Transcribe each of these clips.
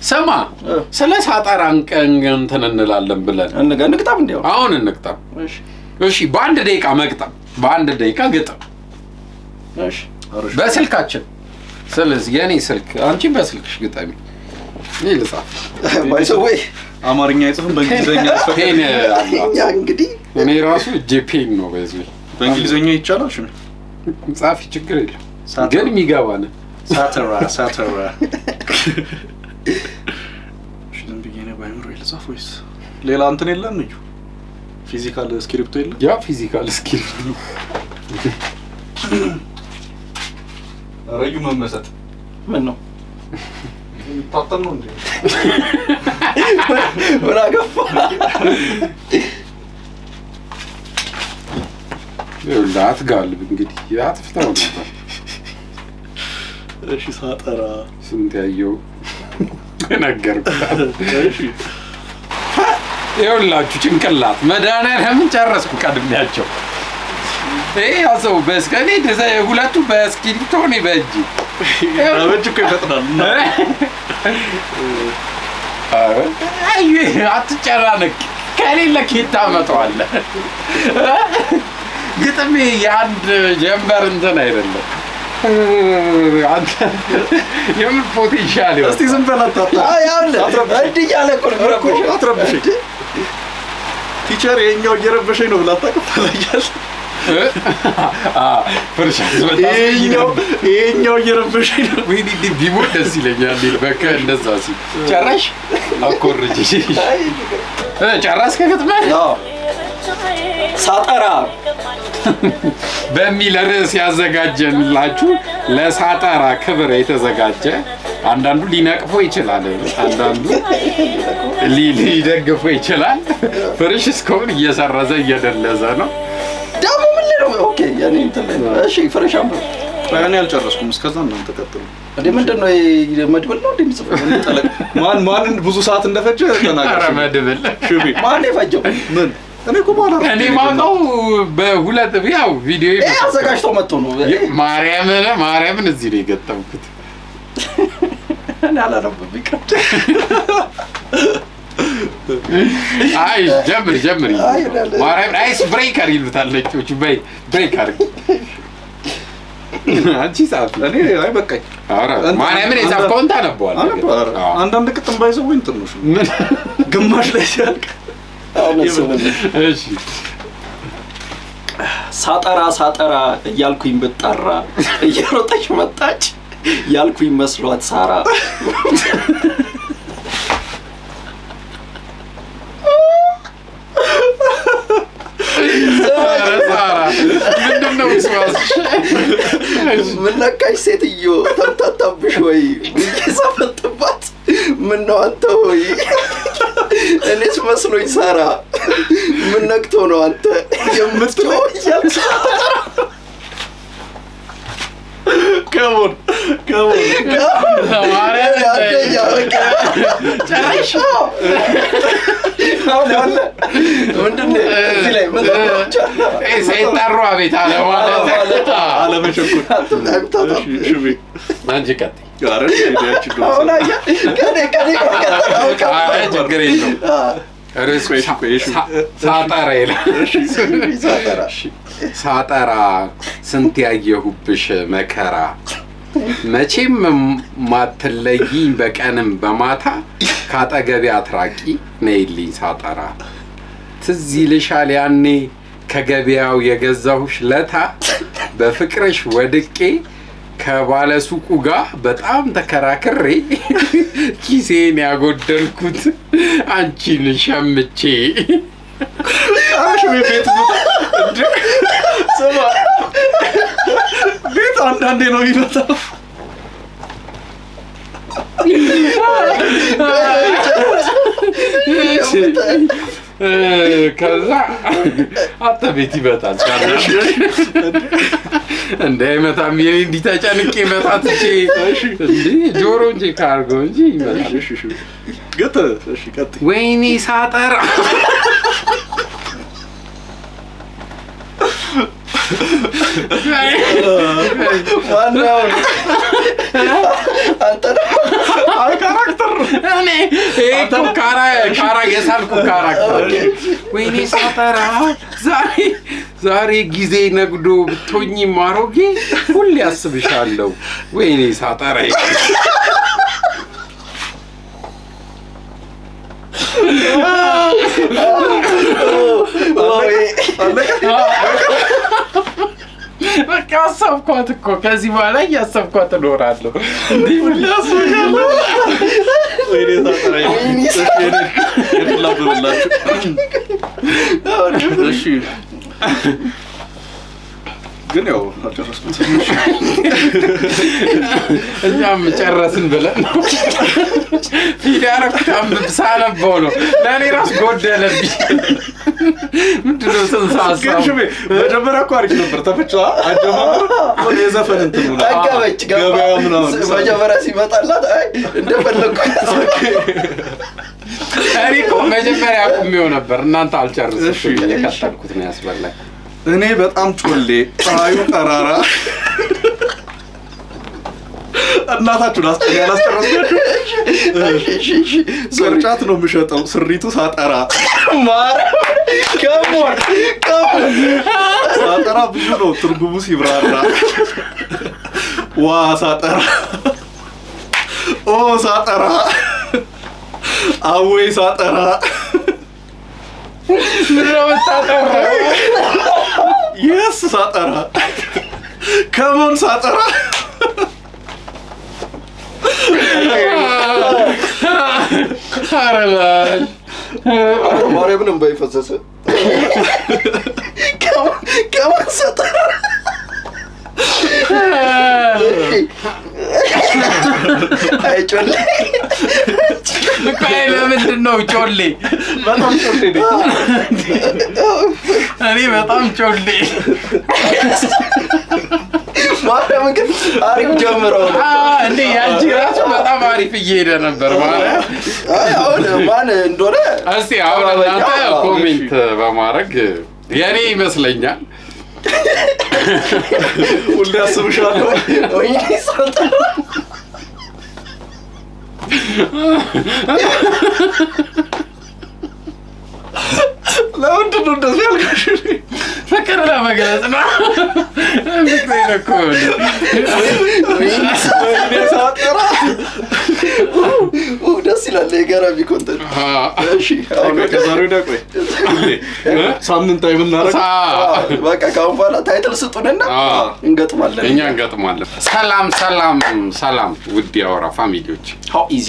ስማ እ። ስለ ሳጠራ እንቀን እንትን እንላለን ብለን እንገ እንግጣም እንዲያው አሁን እንቅጠም። እሺ እሺ በአንድ ደቂቃ መግጠም፣ በአንድ ደቂቃ ግጥም እሺ አሪፍ። በስልካችን። ስለዚህ የኔ ስልክ አንቺ በስልክሽ ግጠሚ፣ እኔ ልጻፍ። ባይሰወይ አማርኛ አይጽፍም በእንግሊዝኛ ይጽፋል። ፔን አላት። እኛ እንግዲህ እኔ ራሱ እጄ ፔን ነው በዚህ በእንግሊዝኛ ይቻላል። እሺ ጻፊ፣ ችግር የለም ሳጠራ። ግን የሚገባን ሳተራ ሳተራ። እሺ ዝም ብዬ ነው ባይምሮ ልጻፍ ወይስ ሌላ እንትን የለም? እዩ ፊዚካል ስክሪፕቶ የለም? ያ ፊዚካል ስኪል ነው። ረዩ መመሰጥ ምን ነው የሚታጠን ነው እንዴ? ምን አገባ ይኸውልህ አትጋልብ እንግዲህ አጥፍተው ነበር እሺ ሳጠራ። ስንት ያየው ነገርኩህ። እሺ ይኸውላችሁ ጭንቅላት መድኃኒዓለምን ጨረስኩ ቀድሜያቸው። ይሄ ያሰው በስከኔ ሁለቱ በእስክሪብቶ እኔ በእጅ በእጅ እኮ ይፈጥናል። እና አይ አትጨናነቅ፣ ከሌለ ኬት ታመጣዋለህ። ግጥሜ የአንድ ጀንበር እንትን አይደለም። አንተ የምን ፖቴንሻል እስቲ ዝም በል አታታ እንዲህ እያለ እኮ ነው እኮ አትረብሸኝ። ቲቸር የኛው እየረበሸኝ ነው ብላ ታቀፋላያል። ፍርሻ ይሄኛው ይሄኛው እየረበሸኝ ነው። ወይኔ እንዴ ቢሞት ደስ ይለኛል። በቃ እንደዛ ሲል ጨረሽ አኮርጅ ጨረስክ ግጥምህ ሳጠራ በሚል ርዕስ ያዘጋጀንላችሁ ለሳጠራ ክብር የተዘጋጀ አንዳንዱ ሊነቅፎ ይችላል፣ አንዳንዱ ሊ- ሊደግፎ ይችላል። ፍርሽ እስካሁን እየሰረዘ እየደለዘ ነው። ደግሞ ምን ላይ ነው ኦኬ ያኔ እንትን ላይ ነው እሺ ፍረሽ አንብብ እኔ አልጨረስኩም። እስከዛ እናንተ ቀጥሉ። እንዴ ምንድን ነው ይሄ መድብል ነው እንዴ የሚጽፈው ጠለቅ ማን ማንን ብዙ ሰዓት እንደፈጀ ተናገር። ኧረ መድብል ሽቢ ማን ነው የፈጀው ምን እኔ እኮ በኋላ እኔ ማውቀው በሁለት ያው ቪዲዮ ይሄ አዘጋጅቶ መጥቶ ነው ማርያምን ማርያምን እዚህ ነው የገጠምኩት። እኔ አላነበብም ይቅር አይ ጀምር ጀምር። አይ እላለሁ። ማርያምን አይስ ብሬከር ይሉታል ነጮቹ። በይ ብሬክ አድርግ አንቺ ጻፍ። እኔ አይ በቃኝ። ኧረ ማርያምን የጻፍከውን ታነበዋለህ። አነባ አዎ። አንዳንድ ቅጥም ባይዘው ወይ እንትን ነው እሱ። ምን? ግማሽ ላይ ሲያልቅ አሁን እሱ ምን እሺ ሳጠራ ሳጠራ እያልኩኝ ብጠራ እየሮጠች መጣች ያልኩኝ መስሏት ሳራ ኧረ ሳራ ምንድን ነው ስዋስሽ? ምን ነካሽ ሴትዮ ተምታታብሽ ወይ ብዬ ሳፈጥባት ምን ነው አንተ ሆይ እኔስ መስሎኝ ሳራ ምን ነክቶ ነው አንተ የምትለው እያልኩ ከሞን ከሞን ማርያምን አንደኛ በቃ ጨረሽ? አሁን ያለ ምንድን ነው እዚህ ላይ ምን ተቆጫ ይሄ ሳይጠሩ አቤት አለ ማለት አለመቸኮል። አለመሸኩ እሺ ሽቢ አንቺ ቀጥይ። ኧረ ሄዳችሁ ድረስ አሁን አየህ ከኔ ከኔ መቀጠል አውቃ ኧረ ችግር የለውም። ርዕሱ ቆይ፣ ቆይ፣ እሺ። ሳ- ሳጠራ ይላል። ሳጠራ ሳጠራ ስንት ያየሁብሽ መከራ መቼም ማትለይኝ በቀንም በማታ ካጠገቤ አትራቂ ነይልኝ ሳጠራ ትዝ ይልሻል ያኔ ከገበያው የገዛሁሽ ለታ በፍቅርሽ ወድቄ ከባለሱቁ ጋር በጣም ተከራክሬ ኪሴን ያጎደልኩት አንቺን ሸምቼ አሽ ቤት እንደ ስማ ቤት አንዳንዴ ነው የሚመጣው። ከዛ አንተ ቤት ይመጣል ቻለሽ እንደ አይመታም የኔ እንዲህ ተጨንቄ መጣት እቼ እንዴ ጆሮ እንጂ ካርገው እንጂ ይመጣል እሺ እሺ ገተ እሺ ቀጥይ። ወይኔ ሳጠራ ዋናው አንተ ነው አይ ካራክተር ነው። እኔ ይሄ እኮ ካራ ካራ የሳልኩ ካራክተር ወይኔ ሳጠራ ዛሬ ዛሬ ጊዜ ነግዶ ብትሆኝ ማሮጌ ሁሌ ያስብሻለሁ። ወይኔ ሳጠራ በቃ አሰብኳት እኮ ከዚህ በኋላ እያሰብኳት እኖራለሁ። እንዲህ ሁሌ ያስብሻለሁ። ወይኔ ሳጠራ እሺ፣ የኔ- የኔን ላንብብላችሁ። እሺ ግን ያው አልጨረስኩት። እኛም ጨረስን ብለን ነው ፊት ያረኩት አንብብ ሳነበው ነው። ለእኔ ራስ ጎደለብኝ። ምንድነው ጽንሰ ግን ሀሳቡ? ሽሜ መጀመሪያ እኮ አሪፍ ነበር። ተፈጫ አጀማመር ወደ የዘፈን እንትን ሆነ። ጠገበች ገባ ገበያ ምናምን መጀመሪያ ሲመጣላት አይ እንደፈለግኩ እኔ እኮ መጀመሪያ አቁሜው ነበር። እናንተ አልጨርስም እሺ፣ ብዬ እሺ። የቀጠልኩት ነው ያስበላኝ። እኔ በጣም ጮሌ ፀሐዩ ጠራራ እናታችሁን አስ ያላስጨረስኩ ቅርጫት ነው የምሸጠው ስሪቱ ሳጠራ ማርያም ከሞን ከሞን ሳጠራ ብዙ ነው ትርጉሙ ሲብራራ ዋ ሳጠራ ኦ ሳጠራ አወይ ሳጠራ ምንድነው የምታጠራው? የስ ሳጠራ ከሞን ሳጠራ ኧረ በል። ማርያምን እንባ የፈሰሰ ከሞን ሰጠራ አይጮለ ቆይ ለምንድን ነው ጮሌ? በጣም ጮሌ ነኝ እኔ በጣም ጮሌ ማርያምን ግን አሪፍ ጀምረው ነው አ፣ እንዴ ያንቺ ራሱ በጣም አሪፍ እየሄደ ነበር ማለት አይ አሁን ማን እንደሆነ እስቲ አሁን እናንተ ኮሜንት በማድረግ የእኔ ይመስለኛል ሁሌ አስብሻለሁ ወይኔ ሰጠራ ለምንድን ነው እንደዚህ ያልኩሽ ፍቅር ለመግለጽ ነው። ፍቅሬን እኮ ነው። ወይኔ ሳጠራ ኡ፣ ደስ ይላል የገራሚ ኮንተንት አ፣ እሺ አሁን ቆይ ከዛሬ ወዲያ ቆይ ሁሌ ሳምንታዊ የምናደርግ ሳ በቃ ከአሁን በኋላ ታይትል ስጡንና አ፣ እንገጥማለን እኛ እንገጥማለን። ሰላም ሰላም ሰላም፣ ውድ የአወራ ፋሚሊዎች ሃው ኢዚ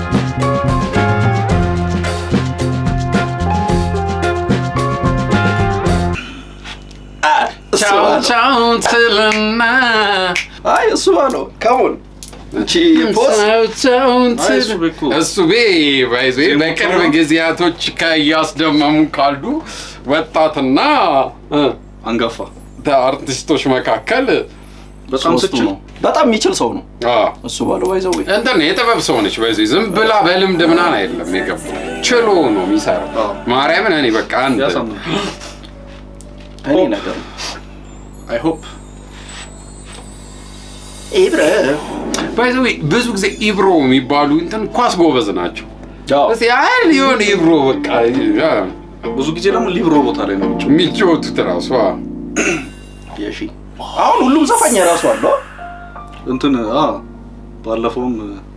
ቻው ቻው ትልና አይ እሱ ነው ከሞን እቺ ፖስት ቻው ቻው አይ፣ እሱ ትል- ቤት እኮ እሱ ቤ ባይዞ ዜማ በቅርብ ነው። ጊዜያቶች ከእያስደመሙ ካሉ ወጣትና እ፣ አንጋፋ አርቲስቶች መካከል በጣም ሶስቱ ስችል ነው በጣም የሚችል ሰው ነው አ፣ እሱ ባለው ባይዘው እንትን ነው የጥበብ ሰው ነች። በዚህ ዝም ብላ በልምድ ምናምን አይደለም የገባው ችሎ ነው የሚሰራው። አዎ። ማርያምን እኔ በቃ አንድ ያሳምናል እኔ ነገር ነው አይ ሆፕ ኢብረ ባይዘ ብዙ ጊዜ ኢብሮ የሚባሉ እንትን ኳስ ጎበዝ ናቸው። ያው እስኪ አይደል የሆነ ኢብሮ በቃ ያ፣ ብዙ ጊዜ ደግሞ ሊብሮ ቦታ ላይ ነው የሚጫወተው። የሚጫወቱት ራሱ አ፣ የሺ አሁን ሁሉም ዘፋኝ የራሱ አለው እንትን አ ባለፈውም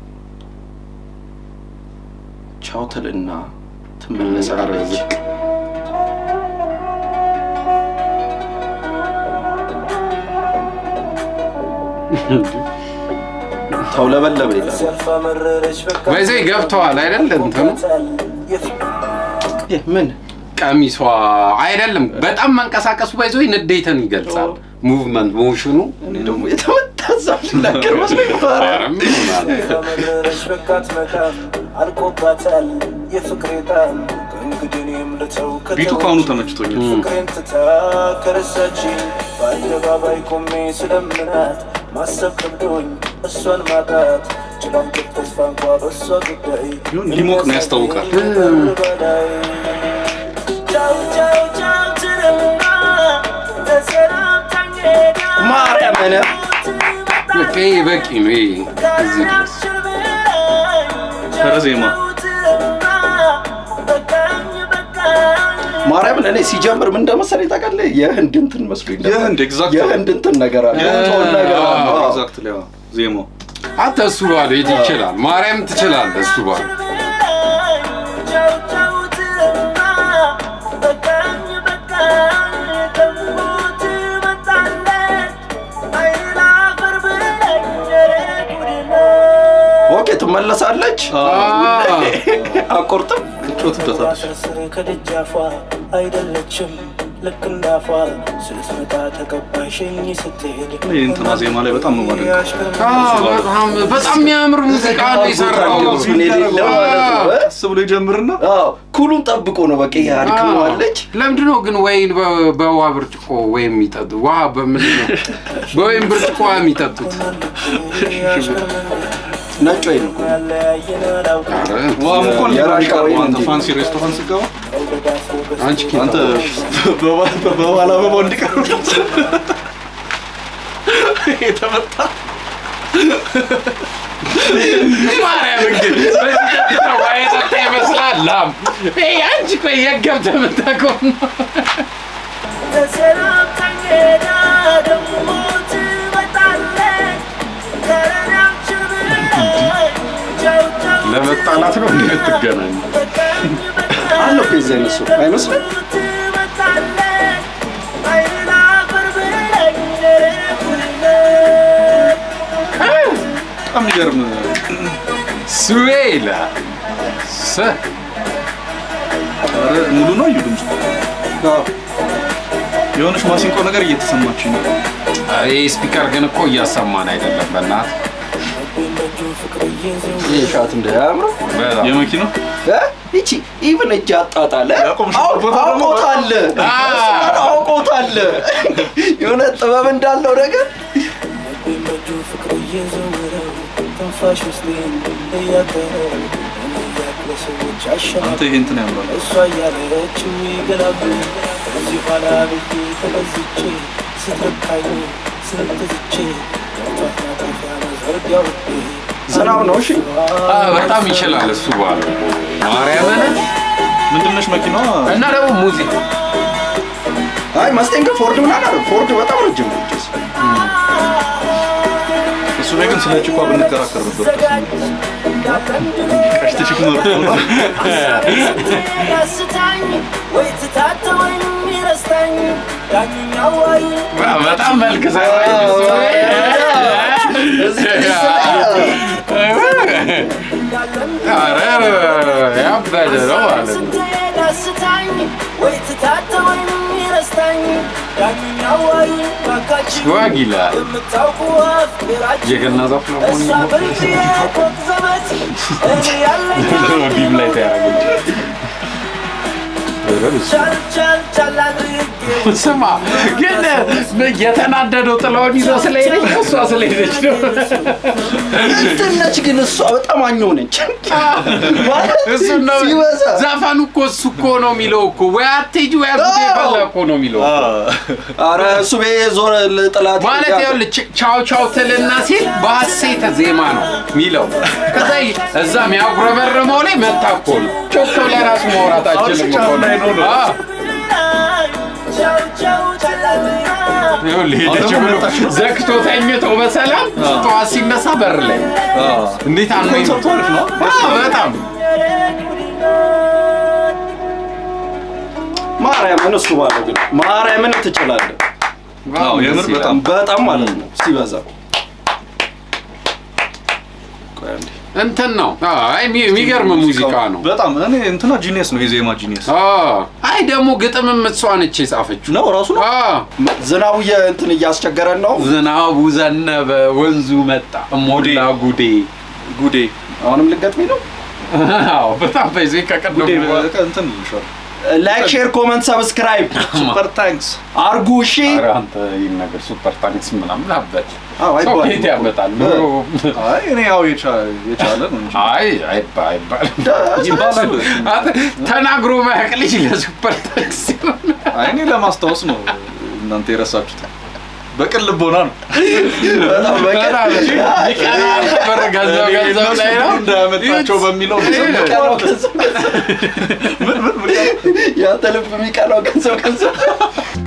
ቻው ትልና ኧረ ትመለሳለች ዝቅ ተውለበለበ ይላል ባይዘ ገብተዋል አይደል እንትኑ ይህ ምን ቀሚሷ አይደለም በጣም መንቀሳቀሱ ባይዞ ንዴትን ይገልጻል። ሙቭመንት ሞሽኑ እኔ ደግሞ የተመታ ዛፍ ልናገር መስሎኝ ነበረ። ኧረ ምን ሆናል? መረረሽ በቃት መቃም አልቆባታል የፍቅሬ ጣም ከእንግዲህ እኔም ልተው ቢቱ ካሁኑ ተመችቶኛል። ፍቅሬን ትታ ከረሳችኝ በአደባባይ ቆሜ ስለምናት ማሰብ ከብዶኝ እሷን ማጣት ጭላንጭል ተስፋ እንኳ በእሷ ጉዳይ ይሁን ሊሞቅ ነው ያስታውቃል። በላይ ቻው ቻው ቻው ትልና ተሰናብታኝ ሄዳ ማርያምን በቃ ይሄ በቂ ነው። ይሄ እዚህ ድረስ ኧረ ዜማ ማርያምን እኔ ሲጀምር ምን እንደመሰለኝ ታውቃለህ? የህንድ እንትን መስሎኝ ነበር። የህንድ exactly። የህንድ እንትን ነገር አለ የ- ቶን ነገር አለ። አዎ። ኤግዛክትሊ ዜማው አንተ እሱ ባለ የት ይችላል? ማርያም ትችላለህ። እሱ ባለ ኦኬ ትመለሳለች። አቆርጥም ጮትበታለች ስር ከደጃፏ አይደለችም ልክ እንዳፏ ስትመጣ ተቀባይ ሸኝ ስትሄድ ይህ እንትና ዜማ ላይ በጣም ነው ማደንቀው። አዎ፣ በጣም በጣም የሚያምር ሙዚቃ ነው የሰራው። እሱን የሌለ ማለት ነው። እ? ቀስ ብሎ ይጀምርና አዎ ኩሉን ጠብቆ ነው በቃ ይሄ አድክመዋለች። ለምንድን ነው ግን ወይን በ- በውሃ ብርጭቆ ወይም የሚጠጡት? ውሃ በምንድን ነው በወይን ብርጭቆ ውሃ የሚጠጡት? ነጭ ወይ ነው ያለያየን አላውቅም ኧረ፣ ዋም እኮ እንዲህ ነው የራሻ የሚቀርበው። ወይን አንተ እንዲህ። ፋንሲ ሬስቶራንት ስገባ አንቺ ኬት አንተ አወቅሽ? በባ- በባህል አበባው እንዲቀርብ የተመታ ማርያም እንግዲህ በዚህ ቀጥታ ውሃ የጠጣ ይመስላል ላም። ይሄ አንቺ ቆይ የት ገብተህ የምታውቀው ነው? ተሰናብታኝ ሄዳ ደግሞ ትመጣለች ከረናችን ብለኝ ቻው ቻው ለመጣላት ነው እንዴ የምትገናኙ? በቃኝ በቃኝ አለው እኮ የዚህ አይነት ሰው አይመስልም? ትመጣለች አይን አፈር ብለኝ ደረቁልኝ በጣም የሚገርም ስዌ ይላል። ሰ ኧረ ሙሉ ነው እዩ ድምፁ አዎ። የሆነች ማሲንቆ ነገር እየተሰማች ነው ይህ ስፒከር ግን እኮ እያሰማን አይደለም። በእናትህ በእጁ ፍቅር እየዘው ይሄ ሻት እንዳያምረው በጣም የመኪናው እ? ይቺ ኢቭን እጅ አጣጣለ ያቆምሽበት ቦታ ደግሞ አውቆታል አውቆታል የሆነ ጥበብ እንዳለው ነገር ልቤን በእጁ ፍቅር እየዘወረው ትንፋሽ ውስጤን እያጠረው እኔ ያለ ሰዎች አሸናፊ አንተ ይሄ እንትን ያምራል እሷ እያለችው ይገላግሉ ከዚህ ኋላ ቤቴ ተገዝቼ ስትርካኝ ስንትዝቼ ገብቷት ማጠፊያ መዘርጊያው ዝናብ ነው እሺ አ፣ በጣም ይችላል እሱ ባለ ማርያምን ምንድነሽ መኪናዋ እና ደግሞ ሙዚቃ አይ መስጤን ግን ፎርድ ምናምን አለ ፎርድ በጣም ረጅም ነው እጅስ እሱ ላይ ግን ስለ ጭቋ ብንከራከር ነበር ቀሽት ችክ መርጦ ያስታኝ ወይ ትታተ ወይም ይረስታኝ ዳኝኛው ወይ በጣም መልክ ሰራኝ እሱ። ኧረ ያበደ ነው ማለት ነው። ስትሄድ አስታኝ ወይ ትታተ ወይም ይረስታኝ ዳኝኛው ወይ ባካችሁ ዋግ ይላል። የምታውቁ አፍቅራችሁ የገና ዛፍ ነው እሷ በልጅ የቆቅ ዘመድ እኔ ያለኝ ዲም ላይ ተያረገች። ቻል ቻል ቻል አድርጌ ስማ ግን የተናደደው ጥላውን ይዞ ስለሄደች ነው እሷ ስለሄደች ነው። እንትን ነች ግን እሷ በጣም አኘው ነች ማለት እሱ ነው ሲበዛ ዘፈኑ እኮ እሱ እኮ ነው የሚለው እኮ ወይ አትሄጂ ወይ አጉዴ ፈላ እኮ ነው የሚለው አረ እሱ ቤ ዞር ጥላት ማለት ይኸውልህ ች- ቻው ቻው ትልና ሲል በሐሴት ዜማ ነው የሚለው። ከዛ ይ- እዛ የሚያጉረመርመው ላይ መታ እኮ ነው። ጮክ ብለህ ራሱ ማውራት አችልም እኮ ነው። አዎ። ቻው ቻው ቻል አድርጌ ይኸውልህ ሄደች ብሎ ዘግቶ ተኝቶ በሰላም ጠዋት ሲነሳ በር ላይ እንዴት አኖኝ ኮንሰርቱ አሪፍ ነው በጣም ማርያምን እሱ ባለው ግን ማርያምን ትችላለህ አዎ የምር በጣም በጣም ማለት ነው ሲበዛ ቆይ አንዴ። እንትን ነው። አይ የሚ- የሚገርም ሙዚቃ ነው። በጣም እኔ እንትና ጂኒየስ ነው የዜማ ጂኒየስ አዎ። አይ ደግሞ ግጥምም እሷ ነች የጻፈችው። ነው ራሱ ነው አዎ። ዝናቡ የእንትን እያስቸገረን ነው ዝናቡ ዘነበ፣ ወንዙ መጣ፣ ሞላ ጉዴ። ጉዴ አሁንም ልገጥሚ ነው አዎ በጣም በዚህ ከቀደሙ ጉዴ በኋላ በቃ እንትን ልሻል ላይክ ሼር ኮመንት ሰብስክራይብ ሱፐር ታንክስ አርጉ እሺ ኧረ አንተ ይህን ነገር ሱፐር ታንክስ ምናምን አበድ አዎ፣ ሰው አይባልም ቤት እኮ። ያመጣል። አይ እኔ ያው የቻ- የቻለ ነው እንጂ አይ አይባ- አይባልም። ይባላል አንተ ተናግሮ ማያውቅ ልጅ ለሱፐር ታንክስ ይሆናል። አይ እኔ ለማስታወስ ነው እናንተ የረሳችሁት በቅን ልቦና ነው በጣም በቀን ይቀና ብር ገንዘብ ገንዘብ ላይ ነው እንዳያመጣቸው በሚለው የሚቀናው ገንዘብ ገንዘብ ያንተ ልብ የሚቀናው ገንዘብ ገንዘብ